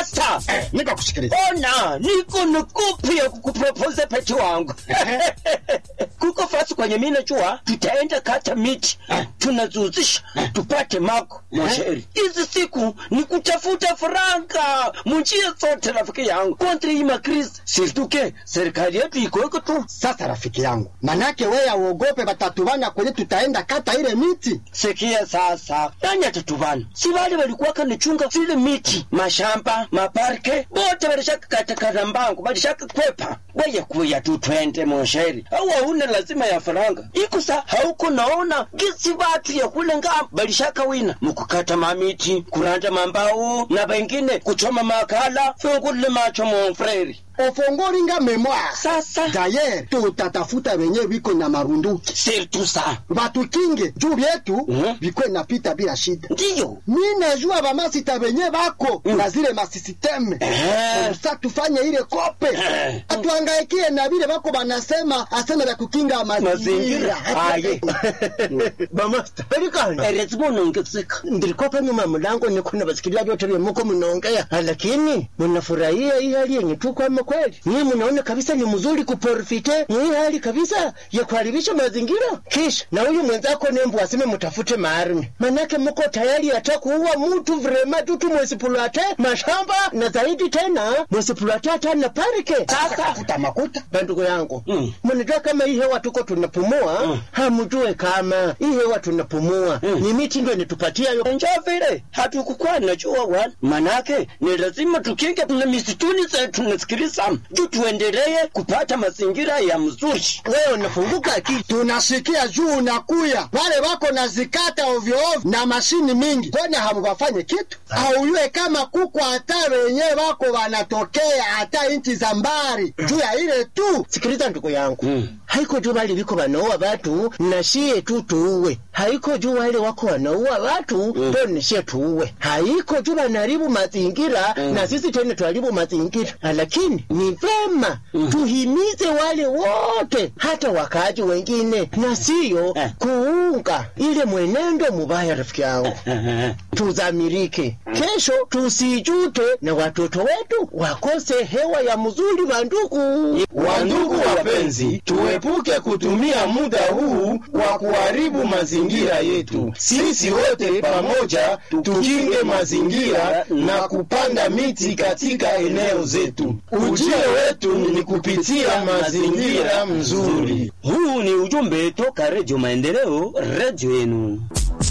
Bamasta, Eh, nikakusikiliza. ona niko nukupi ya kukupropose peti wangu kuko fasi kwenye mina jua tutaenda kata miti tunazuzisha tupate mako mosheri hizi siku ni kutafuta faranga munjia zote rafiki yangu kontri ima kris sirtuke serikali yetu ikoeko tu Sasa rafiki yangu, manake wewe auogope batatubana kwenye tutaenda kata ile miti. sikia sasa nani atatuvana si wale walikuwa kanichunga zile miti mashamba maparke bote walishaka katakata mbangu walishaka kwepa weye kuya tu twende mosheri au hauna lazima ya faranga iko sa hauko naona gisi watu ya kule ngamba walishaka wina mukukata mamiti kuranda mambao na wengine kuchoma makala fungule macho monfreri Ofongoringa memoire. sasa Dayer tutatafuta wenye wiko na marunduki. sirtu sa Batukinge juu vyetu Mhm. vikwe napita bila shida. ndiyo Mi najua bamasita wenye bako Mm. na zile masisiteme. Eh. Sasa tufanye ile kope. Eh. Atuangaikie na vile bako banasema asema ya kukinga mazingira mazingira. aye Bamasta, pelikani. erezimo nongeseka Ndilikuwa pale nyuma ya mlango niko na wasikilizaji wote vile mko mnaongea, lakini mnafurahia hii hali yenye tuko ama kweli? Nyinyi mnaona kabisa ni mzuri kuprofite hii hali kabisa ya kuharibisha mazingira, kisha na huyu mwenzako nembu aseme mtafute maarme, manake mko tayari hata kuua mtu vrema tu tu mwesipulate mashamba na zaidi tena mwesipulate hata na parike. sasa Tafuta makuta. Bandugu yangu Mm. mnajua kama hii hewa tuko tunapumua Mm. hamjue kama hii hewa tunapumua Mm. ni miti ndio inatupatia yo njo vile hatukukuwa najua wana manake ni lazima tukinge na misituni zetu nasikiliza juu tuendelee kupata mazingira ya mzuri wewe unafunguka akili tunasikia juu unakuya wale wako na zikata ovyo ovyo na mashini mingi, kwani hamubafanye kitu? Auyue kama kuku hata wenyewe wako wanatokea hata inchi za mbali juu ya ile tu. sikiliza ndugu yangu Mm. haiko juu wale viko wanaua watu na shie tu tuue haiko juu wale wako wanaua watu Mm. ndo nishie tuue haiko juu wanaharibu mazingira Mm. na sisi tena tuharibu mazingira lakini ni vema tuhimize wale wote hata wakaaji wengine na siyo Eh. kuunga ile mwenendo mubaya rafiki yangu tuzamirike kesho tusijute na watoto wetu wakose hewa ya mzuri wandugu Wandugu wapenzi, tuepuke kutumia muda huu kwa kuharibu mazingira yetu. Sisi wote pamoja tukinge mazingira na kupanda miti katika eneo zetu. Ujio wetu ni kupitia mazingira mzuri. huu ni ujumbe toka redio maendeleo redio yenu